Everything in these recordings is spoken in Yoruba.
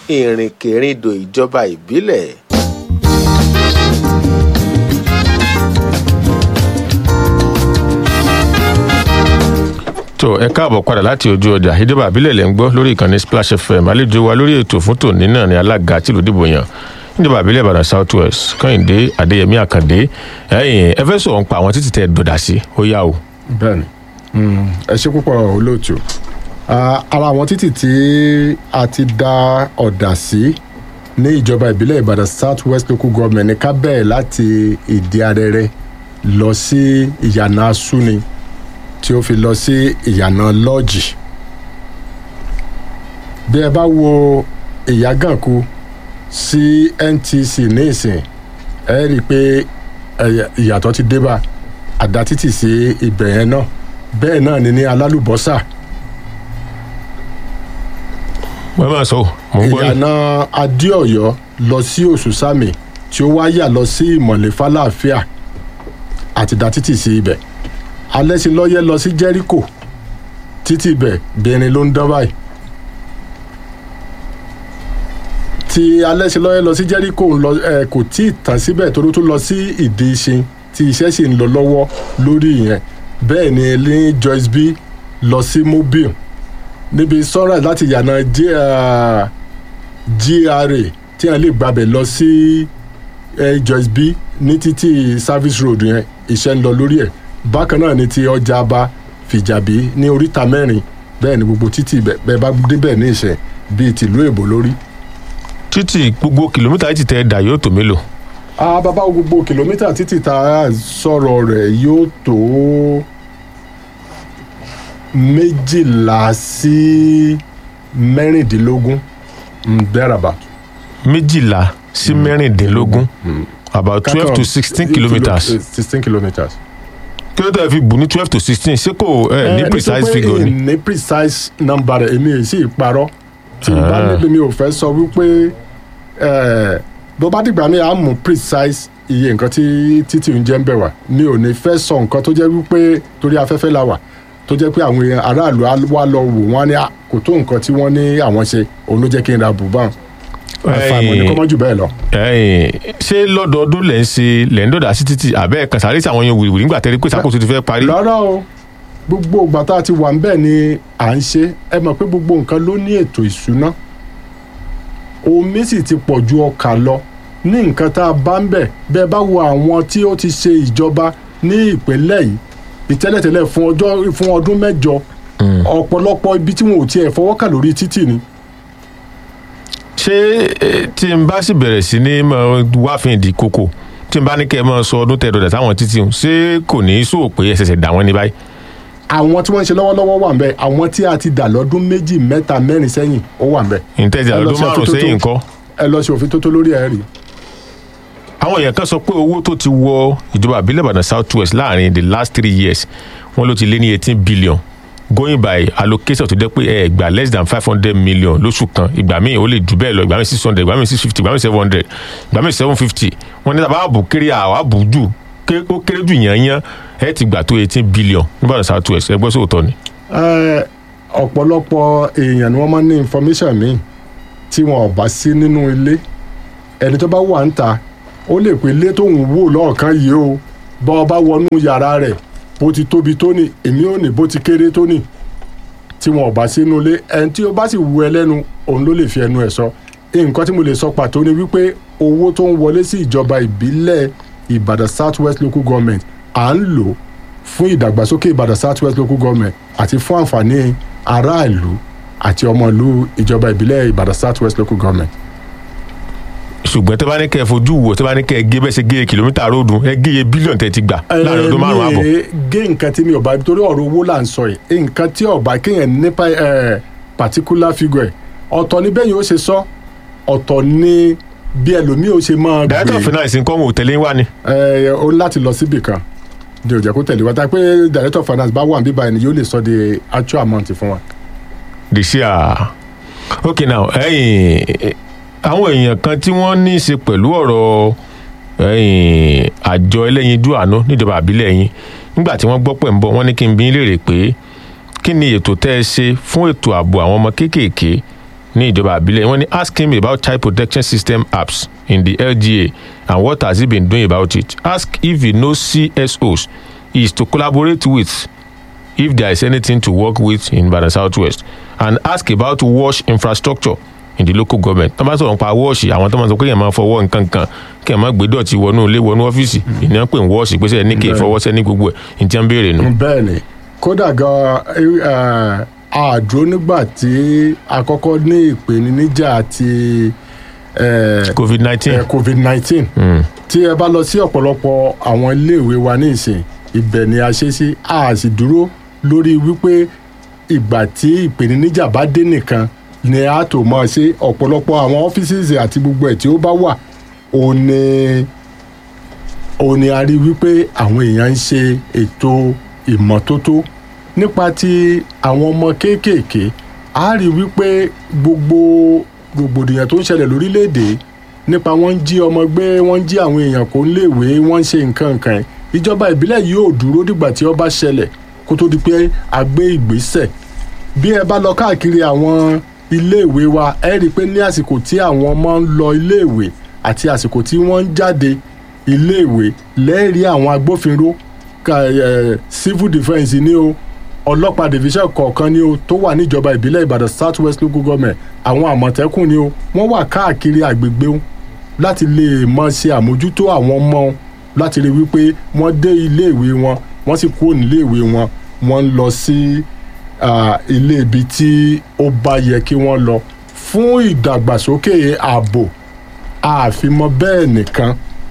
ìrìnkèrindò ìjọba ìbílẹ̀. tó ẹ káàbọ̀ padà láti ojú ọjà ìjọba àbílẹ̀ lẹ́ ń gbọ́ lórí ìkànnì splash fm àlejò wa lórí ètò fún tòní náà ni alága tìlú dìbò yàn níjọba àbílẹ̀ ìbàdàn south west kẹ́hìndé adéyẹmí àkàndé ẹ̀yìn ẹ fẹ́ sọ̀rọ̀ ń pa àwọn títí tẹ dọ̀dà sí ó yá o. bẹ́ẹ̀ni Mm, ẹ ṣe púpọ̀ olóòtú Ah, ara àwọn títì tí a ti da ọ̀dà sí ní ìjọba ìbílẹ̀ ìbàdàn south west local government ní ká bẹ̀rẹ̀ láti ìdí arẹrẹ lọ sí ìyànà asúni tí ó fi lọ sí ìyànà lọ́ọ̀jì bí ẹ bá wo ìyàgànkù sí ntc ní ìsìn ẹ rí i pé ẹ̀yà- ìyàtọ̀ ti dé bá àdá títì sí ibẹ̀ yẹn náà bẹ́ẹ̀ náà ni ní alálùbọ́sà wọ́n máa sọ mò ń gbọ́ yín. ìyànà adéọ̀yọ́ lọ sí òṣùsàmì tí ó wá yà lọ sí ìmọ̀lẹ́ fàlàáfíà àti dá títì sí ibẹ̀ alẹ́sìnlọ́yẹ́ lọ sí jẹ́ríkò títì ibẹ̀ bẹ̀rin ló ń dán báyìí tí alẹ́sìnlọ́yẹ́ lọ sí jẹ́ríkò ń lọ ẹ kò tí ì tàn síbẹ̀ torí ó tún lọ sí ìdí ìṣin tí iṣẹ́ sì ń lọ lọ́wọ́ lórí ìyẹn bẹ́ẹ̀ ni ní joyce b lọ sí mobile níbi sunrise láti yànà J- ah, gra tí wọn lè gbàbẹ̀ lọ sí eh, joyce b ní títí service road yẹn iṣẹ́ ń lọ lórí ẹ̀ bákan náà ni ti ọjà aba fìjàbí ní oríta mẹ́rin bẹ́ẹ̀ ni gbogbo títì bẹ́ẹ̀ bẹ́ẹ̀ bá débẹ̀ ní ìṣẹ̀ bíi tìlú èbó lórí. títì gbogbo kìlómítà yìí ti tẹ dà yóò tó mélòó. a bàbá wo gbogbo kìlómítà títì tá a sọ̀rọ̀ rẹ̀ yóò tó méjìlá sí mẹ́rìndínlógún mm, thereabout. méjìlá sí mẹ́rìndínlógún about twelve to sixteen kilometres sixteen kilometres. kí ló tẹ̀ fi bù ní twelve to sixteen ṣé kò ẹ ní precise figure ni. ní precise number rẹ̀ èmi èsì ìparọ́ tí n bá Ah. níbi mi ò fẹ́ sọ wípé eh, bó bá dìgbà mi à ń mú precise iye nǹkan tí títì ń jẹ́ ń bẹ̀ wá mi ò ní fẹ́ sọ nǹkan tó jẹ́ wípé torí afẹ́fẹ́ la wà tó jẹ́ pé àwọn èèyàn aráàlú á wá lọ wò wọ́n á ní "Ah, kò tó nǹkan tí wọ́n ní àwọn ṣe òun ló jẹ́ kí n ra bùbá àfàìmọ̀ ní kọ́ mọ́ jù bẹ́ẹ̀ lọ. ẹ̀yin ṣé lọ́dọọdún lẹ́ ń ṣe lẹ́ ń dọ̀dà sí títì àbẹ́ kan sáré sí àwọn yẹn wìrìwìrì nígbà tẹ́lẹ̀ pé sàkóso ti fẹ́ parí. rárá o gbogbo ìgbà tá a ti wà ń bẹ̀ ni à ń ṣe ẹ mọ̀ pé gbogbo nǹkan ló ní ètò ìṣúná omi sì ti pọ̀ ju ọkà lọ ní nǹkan tá a bá ń bẹ̀ bẹ́ẹ̀ bá wo àwọn tí ó ti ṣe ìjọba ní ìpínlẹ̀ yìí ìtẹ́lẹ̀tẹ́lẹ̀ fún ọjọ́ fún ọdún mẹ́jọ ọ̀pọ̀lọpọ̀ ibi tí wọn ò tiẹ̀ fọwọ́ kà lórí títì ni ṣé eh, tí n bá sì bẹ̀rẹ̀ sí ní mọ wáfin ìdí koko tí n bá ní kẹ́ ẹ mọ sọ ọdún tẹ dọ̀dà táwọn títì hùn ṣé kò ní í sòwò pé ẹ ṣẹ̀ṣẹ̀ dà wọ́n ní báyìí. àwọn tí wọ́n ń ṣe lọ́wọ́lọ́wọ́ wà ń bẹ̀ àwọn tí a ti dà lọ́dún méjì mẹ́ta mẹ́rin sẹ́yìn ó wà ń bẹ̀ ìtẹ́jà Ẹ lọ ọdún sí márùn-ún àtúntò sẹ́yìn tó- kọ́. ẹ lọ sí òfin tó tó lórí ẹ̀ rí àwọn èèyàn kan sọ pé owó tó ti wọ ìjọba àbílẹ̀ ìbàdàn south west láàrin the last three years wọ́n ló ti lé ní eighteen billion going by allocation tó jẹ́ pé ẹ gbà less than five hundred million lóṣù kan ìgbà míì ó lè jù bẹ́ẹ̀ lọ ìgbà míì six hundred ìgbà míì six fifty ìgbà míì seven hundred ìgbà míì seven fifty wọ́n ní tàbá àbò kéré àwọn àbò jù ké- ó kéré jù yànyàn ẹ ti gbà tó eighteen billion níbàdàn south west ẹgbẹ́ sóòótọ́ ni. Ẹ, ọ̀pọ̀lọpọ̀ èèyàn ni wọ́n máa ń ní information míì tí wọn ò bá sí nínú ilé ẹni tó bá wà ń ta ó lè pé ilé tóun wò lọ́ọ̀kan yìí o bọ́ ọ bá wọnú yàrá rẹ̀ bó ti tóbi tó ní èmi ò ní bó ti kéré tó ní tí wọn ò bá sí nínú ilé ẹni tí ó bá sì wù ẹ lẹ́nu òun ló lè fi ẹnu ẹ̀ sọ nǹkan tí mo lè sọ pàtó ni wípé owó tó ń wọlé sí ìjọba ìbílẹ̀ ìbàdàn south west local government à ń lò fún ìdàgbàsókè ìbàdàn south west local government àti fún àǹfààní aráàlú àti ọmọlú ìjọba ìbílẹ̀ ìbàdàn south west local government. ṣùgbọ́n tẹ́ bá ní kẹ́ ẹ fojú wò tẹ́ bá ní kẹ́ ẹ gé bẹ́ẹ̀ ṣe gé kìlómítà róòdù ẹ gé iye bílíọ̀nù tẹ́ ti gbà láàrin ọdún márùn-ún àbọ̀. mi ì gé nǹkan tí mi ò bá torí ọ̀rọ̀ owó là ń sọ yìí nǹkan tí ọba kéèyàn nípa ẹ̀ particular figure ẹ̀ ọ̀tọ̀ ni bẹ́ẹ̀ yóò ṣe sọ ọ̀tọ̀ ni bí ẹlòmíì ó ṣe máa director of gbé finance nǹkan wọn ò tẹ̀lé wá ni. ẹ̀ ó ní láti lọ síbì kan ní òjò kó tẹ̀lé wa tá pé director of finance bá wà níbí báyìí ni yóò lè sọ the actual amount fún wa. this year okay now ẹ̀yin àwọn èèyàn kan tí wọ́n ní í ṣe pẹ̀lú ọ̀rọ̀ ẹ̀yin àjọ ẹlẹ́yinjú àánú níjọba àbílẹ̀ yín nígbà tí wọ́n gbọ́ pẹ̀ ń bọ̀ wọ́n ní kí n bí í léèrè pé kí ni ètò tẹ́ ẹ ṣe fún ètò ààbò àwọn ọmọ kéékèèké ní ìjọba àbílẹ̀ wọ́n ní ask him about child protection system apps in the lga and what has he been doing about it ask if he knows csos he is to collaborate with if there is anything to work with in Ibadan Southwest and ask about wash infrastructure in the local government tó bá sọ̀rọ̀ nípa wọ́ọ̀ṣì àwọn tó máa sọ pé èèyàn máa fọwọ́ nǹkan kan kí èèyàn máa gbé dọ̀tí wọnú ilé wọnú ọ́fíìsì ìní pé ń wọ́ọ̀ṣì pé sẹ́yìn ní kí ìfọwọ́sẹ́ ní gbogbo ẹ̀ ní tí wọ́n béèrè nù. bẹ́ẹ̀ ni kódà gan àdúró nígbà tí a kọ́kọ́ ní ìpèníjà ti eh, covid nineteen eh, covid nineteen tí ẹ bá lọ sí ọ̀pọ̀lọpọ̀ àwọn iléèwé wa ní ìsìn ibẹ̀ ni a ṣe sí a sì dúró lórí wípé ìgbà tí ìpèníjà bá dé nìkan ni a tó mọ̀ ṣe ọ̀pọ̀lọpọ̀ àwọn ọ́fíìsì àti gbogbo ẹ̀ tí ó bá wà òun ni òun ni a rí wípé àwọn èèyàn ń ṣe ètò ìmọ́tótó nípa ti àwọn ọmọ kéékèèké a rí wípé gbogbo rògbòdìyàn tó ń ṣẹlẹ̀ lórílẹ̀‐èdè nípa wọ́n ń jí ọmọ gbé wọ́n ń jí àwọn èèyàn kó ń léèwé wọ́n ń ṣe nǹkan nǹkan ẹ̀ ìjọba ìbílẹ̀ yóò dúró dìgbà tí ó bá ṣẹlẹ̀ kó tó di pé a gbé ìgbésẹ̀ bí ẹ bá lọ káàkiri àwọn iléèwé wa ẹ rí i pé ní àsìkò tí àwọn ọmọ ń lọ iléèwé àti àsìkò tí wọ́n ń jáde iléèwé lẹ́ẹ̀rí àwọn agbófinró ka ẹ civil defence ni o ọlọ́pàá division kọ̀ọ̀kan ni o tó wà níjọba ìbílẹ̀ ìbàdàn south west local government àwọn àmọ̀tẹ́kùn ni o wọ́n wà káàkiri àgbègbè o láti lè mọ ṣe àmójútó àwọn ọmọ o láti rí wípé wọ́n dé iléèwé wọn wọ́n sì kúrò níléèwé wọn wọ́n ń lọ sí ah, ilé ibi tí ó bá yẹ kí wọ́n lọ fún ìdàgbàsókè ààbò àfimọ́ bẹ́ẹ̀ nìkan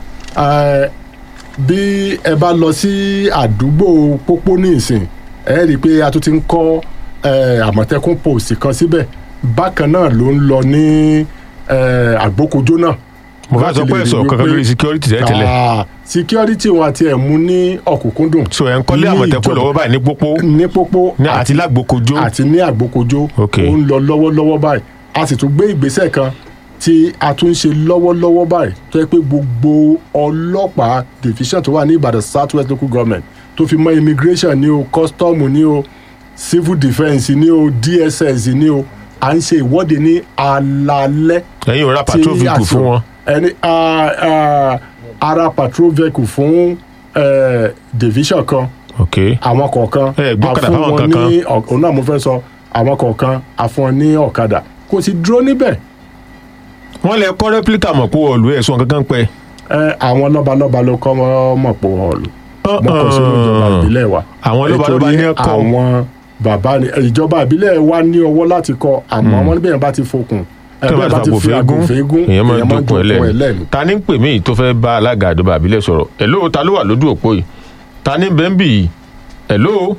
eh, bí ẹ bá lọ sí àdúgbò pópó ní ìsìn ẹ rí i pé a tún ti ń kọ́ eh, àmọ̀tẹ́kùn post kan síbẹ̀ bákan náà ló ń lọ ní eh, àgbókojó náà. mo fẹ́ sọ pé ẹ̀sọ̀ kankan lórí security tẹ́lẹ̀ tẹ́lẹ̀ Ah, security wọn àti ẹ̀ mú ní ọ̀kúnkúndùn. so ẹ̀ ń kọ́lé ní àmọ̀tẹ́kùn ìjọba- lọ́wọ́ báyìí ní pópó ní pópó ní àti lágbókojó àti ní àgbókojó Ok. ó ń lọ lọ́wọ́lọ́wọ́ báyìí a sì tún gbé ìgbésẹ̀ kan tí a tún ń ṣe lọ́wọ́lọ́wọ́ báyìí tó yẹ pé gbogbo ọlọ́pàá division tó wà ní ìbàdàn south west local government tó fi mọ́ immigration ní o custom ní o civil defence ní o dss ní o à ń ṣe ìwọ́de ní alalẹ́ ẹ̀yin ò ra tí patrol vehicle àsìkò- fún wọn ẹni a- a- ara patrol vehicle fún eh, division kan ok àwọn kọ̀ọ̀kan Ẹ gbọ́kadà a fún fáwọn wọn kankan. ní ọ̀- òun náà mo fẹ́ sọ àwọn kọ̀ọ̀kan a fún wọn ní ọ̀kadà kò sì dúró níbẹ̀ wọ́n lè kọ́ replica mọ̀ pé ọ̀lú ẹ̀sùn kankan pẹ́ ẹ, àwọn lọ́balọ́ba ló kọ́ mọ̀ pọ̀ ọ̀lù wọn kò sínú ìjọba ìbílẹ̀ wa àwọn lọ́balọ́ba ní Nítorí ẹ̀kọ́ àwọn bàbá ni ìjọba ìbílẹ̀ wa ní ọwọ́ láti kọ àmọ́ wọn níbẹ̀ yẹn bá ti fokùn ẹ, tí wọ́n bẹ́ẹ̀ bá ti fàgbò fẹ́ gún èèyàn máa ń dúnkùn ẹ̀ lẹ́nu lẹ́nu. ta ní ń pè mí tó fẹ́ bá alága àdúgbò àbílẹ̀ sọ̀rọ̀ ẹ̀ló ta ló wà lójú òpó yìí ta ní bẹ́ẹ̀ ń bì yìí ẹ̀ló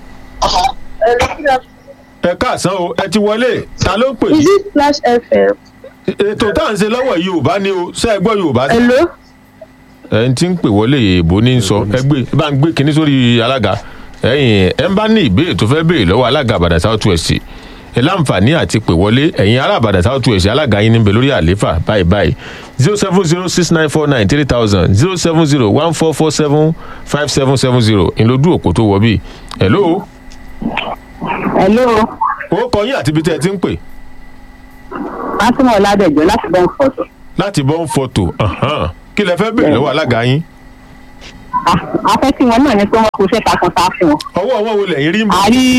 ẹ káàsán o ẹ ti wọlé ta ló ń pè Is yìí it Flash FM? ètò tá à ń ṣe lọ́wọ́ yorùbá ni o ṣé ẹ gbọ́ yorùbá sí. Hello? ẹ ń tí ń pè wọlé èèbó ní sọ ẹ gbé ẹ bá ń gbé kinní sórí alága ẹ̀yin ẹ ń bá ní ìbéèrè tó fẹ́ béèrè lọ́wọ́ alága àbàdàn south west ẹ láǹfààní àti pè wọlé ẹ̀yin ará àbàdàn south west alága yín níbẹ̀ lórí àlééfà báyìí báyìí zero seven zero six nine four nine three thousand zero seven zero one four four seven five seven seven zero ìlódù òpó tó wọ bí hello Hello? ó kọ yín àti ibi tẹ́ ẹ ti ń pè Fátímọ̀ Ọládẹ̀jọ́ láti bọ́ ń fọ̀tọ̀. láti bọ́ ń fọ́tò kí lẹ fẹ́ béèrè lọ́wọ́ alága yín A fẹ́ kí wọn náà ní pé wọ́n kó iṣẹ́ takuntakun. ọwọ́ ọwọ́ wo lẹ́yìn rí mọ́ A rí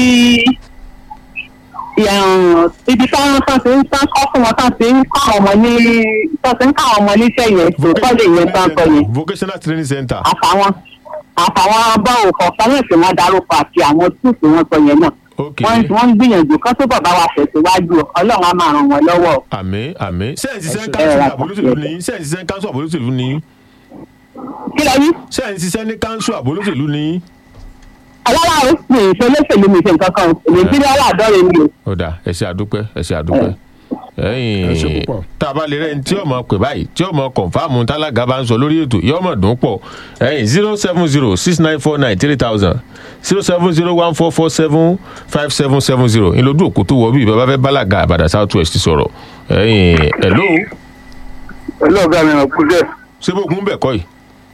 ìyàrùn ibi táwọn tán ti ń tán kọ́ fún wọn tán ti ń kọ́ àwọn ọmọ ní tán ti ń kọ́ àwọn ọmọ níṣẹ́ yẹn tó kọ́lé yẹn tán kọ yẹn. vocational training center Àfàwọn àfàwọn báwo kọ̀ọ̀kan náà tí wọ́n darúkọ àti àwọn túùtù wọn sọ yẹn náà. ok Wọ́n wọ́n ń gbìyànjú kán tó bàbá wa tẹ̀síwájú Ọlọ́run á máa ràn wọ́n lọ́wọ́. àmì àmì sẹ́ǹsì sẹ́ń Ẹ káńsù ra àbólóṣèlú ní sẹ́ǹsì sẹ́ń káńsù àbólóṣèlú ní Kí lẹ rí? sẹ́ǹsì sẹ́ń káńsù àbólóṣèlú ní. alára ó sì ṣe olóṣèlú mi ṣe nǹkan kan èmi tí wọ́n wà dọ́rẹ̀ mi o. ọ̀dà ẹ ṣé àdúpẹ́ ẹ ṣé àdúpẹ́ Ẹ ṣé ẹ̀yìn púpọ̀. tá a bá lè rẹ́ni tí ọmọ pè báyìí tí ọmọ kọ̀ǹfàmù tálága bá ń sọ lórí ètò yọ ọmọ dùn pọ̀ ẹ̀yìn zero seven zero six nine four nine three thousand zero seven zero one four four seven five seven seven zero ìlódù òkú tó wọ bí bàbá fẹ́ bálaga àbàdà south west sọ̀rọ̀ ẹ̀yìn hello olóògbé mi ò kú dẹ̀ ṣé bó kún bẹ̀ kọ́ yìí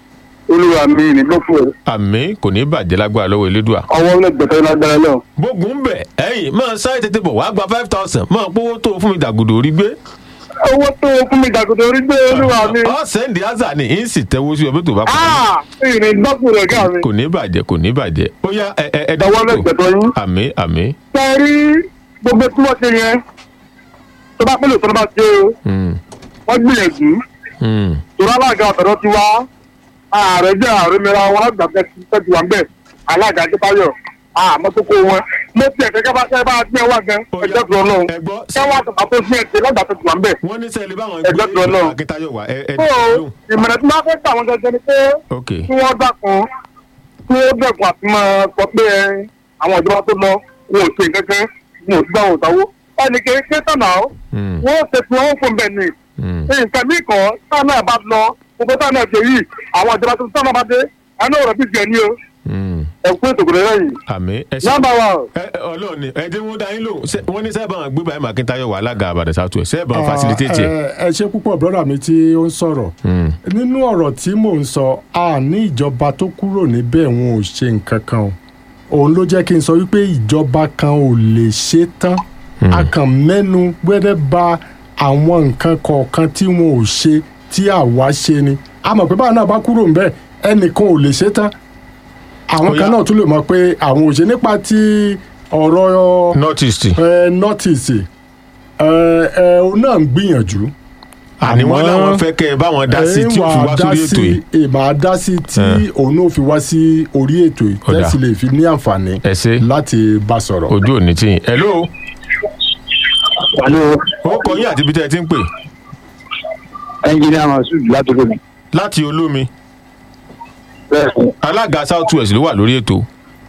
olúwa mi ní lọ́pọ̀ àmì kò ní bàjẹ́ lágbára lọ́wọ́ elédùà. ọwọ́ lẹ́gbẹ̀ẹ́ lágbára náà. bógun ń bẹ̀ ẹ̀yìn máa sáré tètè bọ̀ wá gba five thousand máa pówó tó fún mi dàgùdò orí gbé. owó tó o fún mi dàgùdà orí gbé olúwa mi. ọ sẹ́ndì ázà ni ń sì tẹ́wọ́ sí ọbẹ̀ tó bá kọ́ Ah, ìrìn lọ́pọ̀ rẹ̀ gà mí. kò ní bàjẹ́ kò ní bàjẹ́ ó yá ẹ ẹ ẹ ọwọ́ lẹ́gbẹ̀ẹ́ yín. àmì àmì sẹ́rí gbogbo tí wọ́n ṣe yẹn tó bá pẹ́lú tó bá ṣe o mm, wọ́n gbìyànjú mm, torí alága ọ̀tọ̀dọ̀ ti wá ààrẹ jẹ́ ààrẹ mìíràn wọn lágbà tẹ́tí wà ń bẹ̀ alága adébáyọ̀ àmọ́ tó kó wọn mo ti ẹ̀kẹ́ kẹ́ bá kẹ́ bá gbé wá gan Ó yá, ẹjọ́ tó lọ́wọ́ ẹ gbọ́, kẹ́ wá tó àpò sí ẹ̀kẹ́ lágbà tẹ́tí wà ń bẹ̀. wọ́n ní sẹ́ẹ̀lì báwọn Ẹgbẹ́ tó lọ. akíntayọ̀ wá ẹ ẹ tó lóhùn. ìmọ̀ràn tí wọ́n fẹ́ gbà wọn gẹ́gẹ́ ni pé ok kí wọ́n dákun kí wọ́n dẹ̀kun àti máa sọ pé ẹ, àwọn ìjọba tó lọ wọn ò ṣe nǹkan wọn ò sí báwọn ò sáwó ẹnì kì í ṣe tọ̀nà ó Mm, wọ́n ṣe tí wọ́n fún bẹ́ẹ̀ ni mm. nǹkan mí kan táwọn náà bá lọ gbogbo táwọn náà ṣe yìí àwọn ìjọba tó táwọn bá dé ẹni ọ̀rọ̀ bí jẹ ní o Mm. ẹ̀kú ètò kò lẹ́yìn. àmì ẹ ṣe nọ́mbà wa ẹ ẹ, ọlọ́run ni ẹ dín wọ́n dá yín lóhùn Ṣé- wọ́n ní sẹ́ẹ̀ bá wọn gbé báyìí màkíntayọ̀ wà alága àbàdàn south west sẹ́ẹ̀ bá wọn facilitate ẹ̀. ẹ ẹ ṣe púpọ̀ brọ́dà mi tí ó ń sọ̀rọ̀ Mm, nínú ọ̀rọ̀ tí mò ń sọ a ní ìjọba tó kúrò níbẹ̀ wọn ò ṣe nǹkan kan o òun ló jẹ́ kí n sọ wípé ìjọba kan ò lè ṣe tán a kàn mẹ́nu gbẹ́dẹ́ ba àwọn nǹkan kọ̀ọ̀kan tí wọn ò ṣe tí àwa ṣe ni a mọ̀ pé báwọn náà bá kúrò níbẹ̀ ẹnìkan ò lè ṣe tán àwọn Ó kan yá. náà tún lè mọ̀ pé àwọn ò ṣe nípa ti ọ̀rọ̀ north east ẹ nọ́tìsì ẹ ẹ òun náà ń gbìyànjú àní wọn àmọ́- làwọn fẹ́ kẹ́ ẹ bá wọn dá sí tí ó fi wá sórí ètò yìí. ìmọ̀ dá sí tí Ẹ. òun náà fi wá sí orí ètò yìí Ó dà. tẹ́sí lè fi ní àǹfààní ẹ ṣe láti bá sọ̀rọ̀. ojú òní tí yín hello pẹ̀lú ó kọ yín àti ibi tẹ́ ẹ ti ń pè ẹnjìnìá masud látòkè mi. láti olómi bẹ́ẹ̀ alága south west ló wà lórí ètò.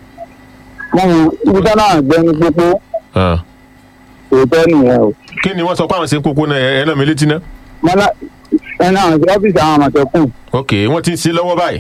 wọ́n ibi tá náà gbẹ́ ní pópó Ah. òótọ́ nìyẹn o. kí ni wọ́n sọ pé àwọn ṣe ń kókó náà ẹ ẹ náà mi létí náà. mọ́lá ẹni àwọn ọ́fíìsì àwọn àmọ̀tẹ́kùn ok wọ́n ti ń ṣe lọ́wọ́ báyìí.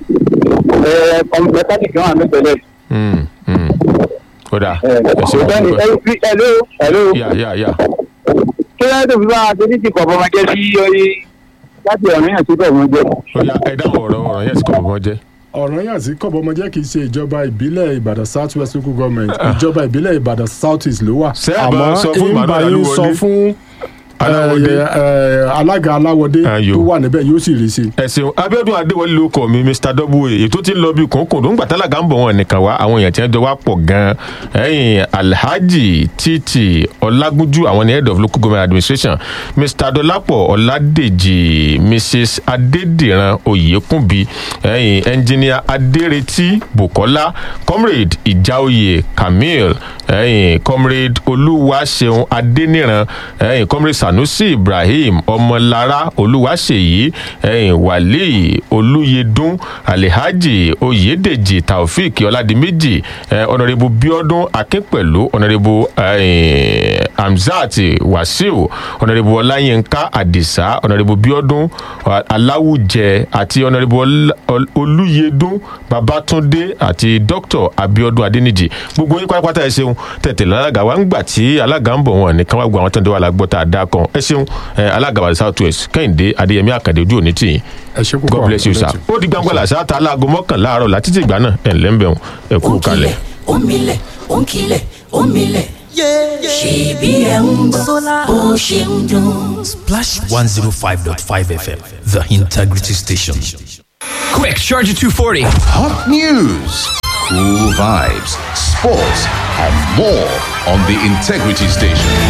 ẹ mẹkáníkì wọn àmì tẹ́lẹ̀. Mm, mm. ó dáa ẹ ẹ ṣe òótọ́ ni wọ́n ẹ fi ẹ̀ló ẹ̀ló yà yà yà kí ló tó fi bá a torí ti kọ̀ bọ́mọ jẹ́ sí orí láti ọ̀rìn àti bẹ́ẹ̀ wọ́n jẹ́. ó yà ẹ dáhùn ọ̀rọ̀ ọ̀rọ̀ yẹn sì kọ̀ bọ́ jẹ́. ọ̀rọ̀ yàn sí kọ̀bọ̀mọjẹ́ kì í ṣe ìjọba ìbílẹ̀ ìbàdàn south west local government ìjọba ìbílẹ̀ ìbàdàn south east ló wà Ṣé ẹ bá sọ fún ìgbà Emmanuel yín sọ Aláwọ̀dé? fún Aláwọ̀dé. ẹ, ẹ, alága aláwọ̀dé Ayò. tó wà níbẹ̀ yóò sì rí sí i. ẹ ṣeun abiodun adéwọlé ló kọ mi mr w ètò tí ń lọ bí kòńkòndó ń gbàtàlàgà ń bọ̀ wọn nìkan wá àwọn èèyàn tí wọ́n jọ wá pọ̀ gan-an ẹ̀yìn alhaji titi ọlágúnjú àwọn ní head of local government administration mr dọlápọ̀ ọládèjì mrs adédìran oyèkúnbi ẹ̀yìn engineer adérètí bukola comrade ìjáoyè kamil ẹ̀yìn comrade olúwaṣeun adéníran ẹ̀yìn comrade sanusi ibrahim ọmọlára olúwaṣèyí ẹ̀yìn wàlíì olúyẹdùn alihaji oyèdèjì taofik ọládìméjì ẹ̀ ọ̀nàrẹ́bù bíọ́dún akínpẹ̀lú ọ̀nàrẹ́bù ẹ̀yìn hamzat wasiu ọ̀nàrẹ́bù ọláyínká àdìsá ọ̀nàrẹ́bù bíọ́dún aláwùjẹ àti ọ̀nàrẹ́bù Ọlá- Ọl- olúyẹdùn babatunde àti dr abiodun adeniji gbogbo yín pátápátá ẹ ṣeun tẹ̀tẹ̀ lálága wa ń gbà tí alága ń bọ̀ wọn ní káwá gbọ́ àwọn tó ń dé wà lágbọ́ tá a dá kan ẹ ṣeun ẹ, alága wa south west kẹ́hìndé adéyẹmí àkàndé ojú òní tì yín ẹ ṣe púpọ̀ god bless you sir ó di gbangba làṣà ta aláago mọ́kànlá àárọ̀ láti tí ìgbà náà ẹ̀ ńlẹ́ ń bẹ̀rù ẹ kú kalẹ̀. Omilẹ̀, ònkilẹ̀, òmilẹ̀. Ṣèbí ẹ̀ ń gbọ́, bó ṣe ń dùn. Splash 105.5 FM, the integrity station. Quick, charge at 240. Hot news, cool vibes, sports, and more on the Integrity Station.